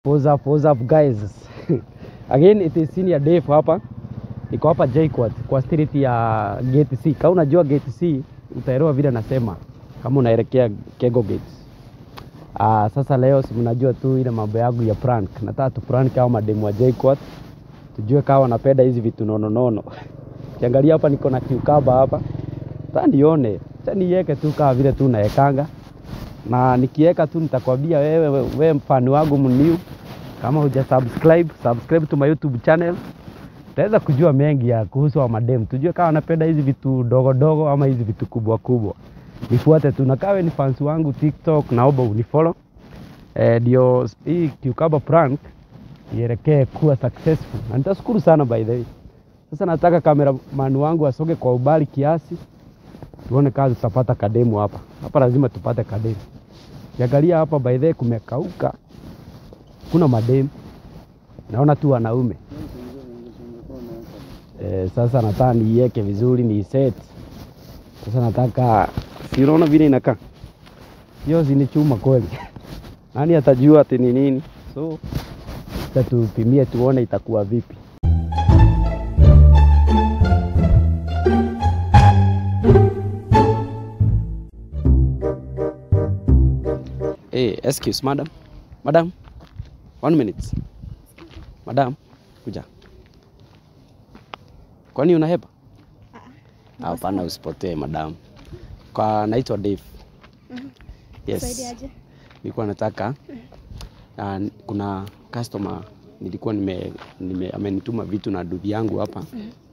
What's up, what's up guys? Again it is senior Dave hapa. Niko hapa JKUAT kwa street ya Gate C. Kama unajua Gate C utaelewa vile nasema kama unaelekea Kego Gate. Ah, sasa leo si mnajua tu ile mambo yangu ya prank. Nataka tu prank kama mademu wa JKUAT. Tujue kama wanapenda hizi vitu nono nono. Kiangalia hapa niko na cucumber hapa. Sasa nione. Acha niweke tu kama vile tu naekanga na nikiweka tu nitakwambia wewe, wewe, wewe mfani wangu mniu, kama huja subscribe, subscribe to my YouTube channel, utaweza kujua mengi ya kuhusu wa madem, tujue kama wanapenda hizi vitu dogo dogo ama hizi vitu kubwa kubwa. Nifuate tu na kawe ni fans wangu TikTok, naomba unifollow eh, ndio hii cucumber prank ielekee kuwa successful, na nitashukuru sana by the way. Sasa nataka cameraman wangu asoge kwa ubali kiasi tuone kazi tutapata kademu hapa. Hapa lazima tupate kademu. Kiangalia hapa by the way kumekauka, kuna mademu, naona tu wanaume e, sasa nataka niiweke vizuri ni set. Sasa nataka si unaona vile inakaa hiyo, si ni chuma kweli? Nani atajua ati ni nini? So sasa tupimie tuone itakuwa vipi. Hey, excuse madam. Madam. One minute. Madam, kuja. Kwani unahepa? Ah, Hapana, usipotee madam. Kwa naitwa Dave. Yes. Saidiaje? Nilikuwa nataka uh, kuna customer nilikuwa nime, nime amenituma vitu na duthi yangu hapa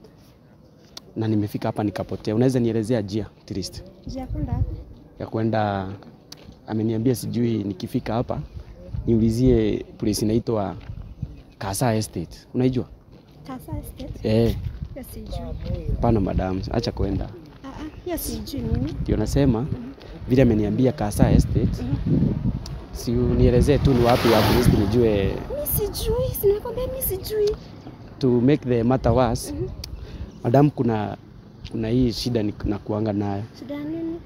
na nimefika hapa nikapotea. Unaweza nielezea njia at least Njia kwenda wapi? ya kwenda? Ameniambia sijui nikifika hapa niulizie place inaitwa Kasa Estate. Unaijua? Kasa Estate? Eh, Hiyo sijui. hapana madam, acha kwenda. Ah ah, hiyo sijui mimi. Ndio nasema vile ameniambia Kasa Estate, si unielezee tu ni wapi at least nijue Mimi sijui, si nimekwambia mimi sijui. to make the matter worse. Madam, kuna kuna hii shida ni- nakuanga nayo. Shida ya nini?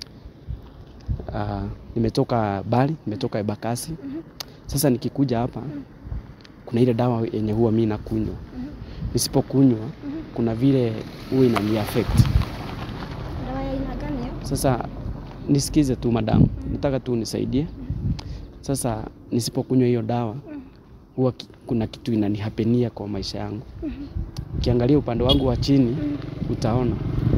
Uh, nimetoka Bali, nimetoka Embakasi. Sasa nikikuja hapa kuna ile dawa yenye huwa mimi nakunywa. Nisipokunywa kuna vile huwa inani affect. Dawa ya aina gani hiyo? Sasa nisikize tu madam, nataka tu unisaidie. Sasa nisipokunywa hiyo dawa huwa ki- kuna kitu inanihapenia kwa maisha yangu. Ukiangalia upande wangu wa chini utaona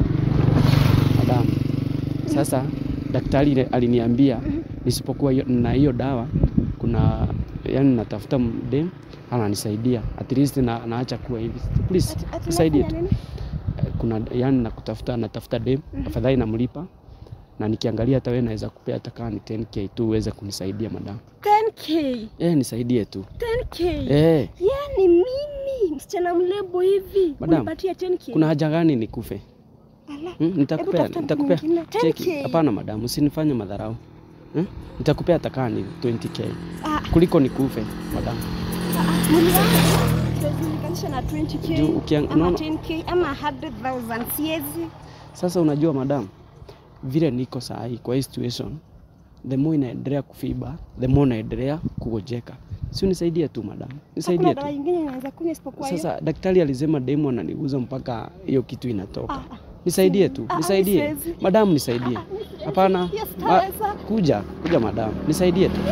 madam. Sasa daktari ile aliniambia nisipokuwa hiyo- na hiyo dawa kuna yani natafuta mdem ananisaidia at least na, naacha kuwa hivi. Please Ati- ati nisaidie tu. unafanya nini? Eh, kuna yani nakutafuta natafuta dem afadhali namlipa na nikiangalia hata wewe naweza kupea hata kama ni 10k tu uweze kunisaidia madam 10k. eh nisaidie tu 10k. eh Yaani mimi msichana mlebo hivi Madam, unipatia 10k. kuna haja gani nikufe Ala. hmm? nitakupea tafuta mtu nitakupea mwingine. cheki 10K. hapana madam usinifanye madharau hmm? nitakupea hata kama ni 20k Ah, kuliko nikufe madam ah, ah, mwili wangu siwezi linganisha na 20k Juu ukiang- ama unaona- 10k ama 100,000 siwezi. sasa unajua madam vile niko saa hii kwa hii situation the more inaendelea kufiba the more naendelea kugojeka si unisaidie tu madam nisaidie Hakuna tu dawa nyingine inaweza kunywa isipokuwa hiyo. Sasa daktari alisema demu ananiguza mpaka hiyo kitu inatoka. Ah, ah. Nisaidie tu, Ah, ah, nisaidie. siwezi. Madamu nisaidie. Ah, ah, siwezi. Hapana. Yes, Ma, sitaweza. kuja, kuja madamu. Nisaidie tu.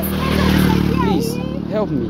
Please, help me.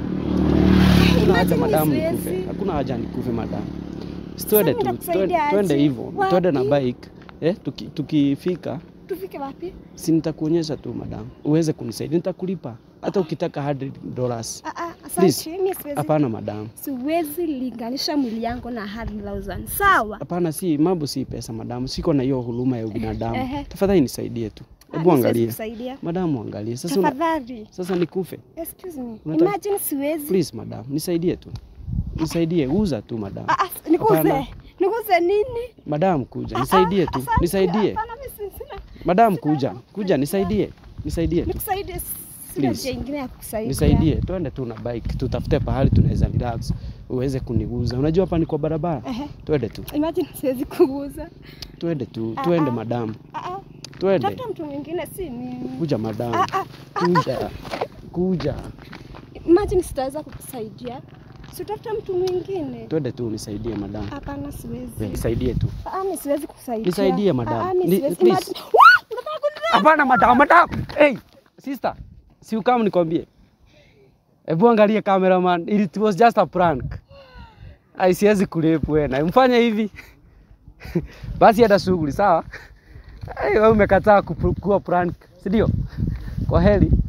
Hakuna haja Imagine madamu siwezi. nikufe. Hakuna haja nikufe madamu. Twende Sasa tu, nitakusaidia twende- twende aje? hivyo. Wapi? Twende na bike. Eh, tuki, tukifika Tufike wapi? si nitakuonyesha tu madamu. Uweze kunisaidia. Nitakulipa. Hata ukitaka 100 dollars. Ah, ah, Please. asante. Mimi siwezi. Hapana madamu. Siwezi linganisha mwili yangu na 100,000. Sawa? Hapana, si mambo, si pesa madamu, siko na hiyo huruma ya ubinadamu. Ehe. Tafadhali nisaidie tu, Ah, hebu mimi siwezi angalia kusaidia. madamu, angalia sasa. Una, Tafadhali. sasa nikufe? Excuse me. Unataka- Imagine siwezi. Please madamu, nisaidie tu, nisaidie, uza tu madamu. Ah, ah, nikuze. Hapana. Nikuze nini? Madamu kuja, Ah, nisaidie ah, tu, asante. nisaidie. Hapana, mimi si- sina. Madamu kuja, kuja, nisaidie, nisaidie tu, Nikusaidie. Sina Please. njia ingine ya kukusaidia. nisaidie. Twende tu na bike, tutafute pahali tunaweza relax, uweze kuniguza. Unajua hapa ni kwa barabara. Ehe. Twende tu, Imagine siwezi kuguza. twende tu, Ah, twende ah. madamu, Ah, ah. twende. Tafuta mtu mwingine si mimi. Kuja madamu, Ah, ah. kuja, kuja. Imagine sitaweza kukusaidia. Si utafuta mtu mwingine. Twende tu unisaidie madam. Hapana, siwezi. Nisaidie tu. Ah, mimi siwezi kukusaidia. Nisaidie, madam. Ah, mimi Ni- siwezi. please. Imagine- Wah! Unataka kunidrop? Hapana madam, madam. Hey, sister. Si ukam nikwambie. Hebu angalie cameraman. It was just a prank. Ai, siwezi kurepu wewe. Mfanye hivi. Basi hata shughuli sawa? Ai, wewe umekataa kuwa prank, si ndio? Kwa heri.